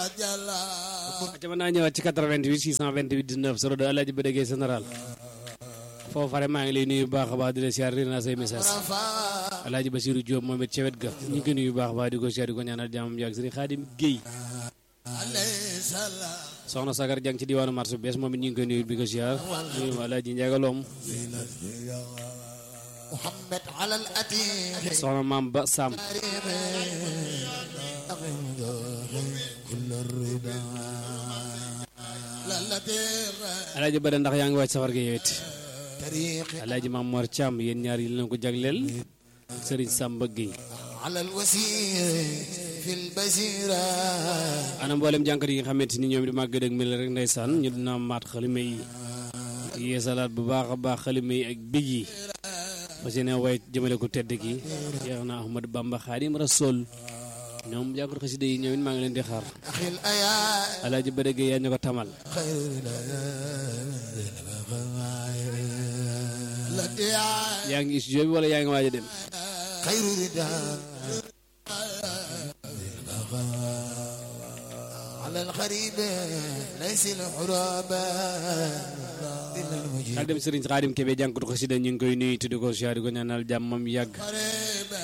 ca mën naa ñëwaat ci 88 628 19 02 Alaaji ba déggee général foofu fare maa ngi lay nuyu bu baax a baax di la siyaar naa say message Alaaji Basiru Diop moom it ca wet ga ñu ngi ko nuyu bu baax a baax di ko siyaar di ko ñaanal jàmmam yàgg Sëriñ Xaadim Géey soxna Sagar jàng ci diwaanu marché bees moom it ñu ngi koy nuyu di ko siyaar nuyu ma Alaaji Njagaloom محمد على الأتيح soxna maam ba Sam كل الرضا للتيغ Alaaji Bada ndax yaa ngi wàcc safar gi yow it طريق Alaaji Maam Mor Thiam yéen ñaar yi leen ko jagleel ak Sëriñ Samba Gueye على الوسير في البزيرة ana mboolem jànkat yi nga xamante ni ñoom di màgg dëgg mel rek ndeysaan ñu dina maat xalima yi yeesalaat bu baax a baax xalima yi ak big yi parce que ne way jëmale ko tedd ki yeex na Ahmad Bamba Xaadim Rasul ñoom jànkat xasida yi ñoom it maa ngi leen di xaar أخي الأيام alaaji ba dëgg yaa ñu ko tamal خير التي yaa ngi studio bi wala yaa ngi waaj a dem خير رضا على الغريب ليس الحرابة إلا المجيب ak dem Sëriñ Xaadim Kebe jànkatu xasida ñu ngi koy nuyu tuddi ko siyaar di ko ñaanal jàmmam yàgg قريب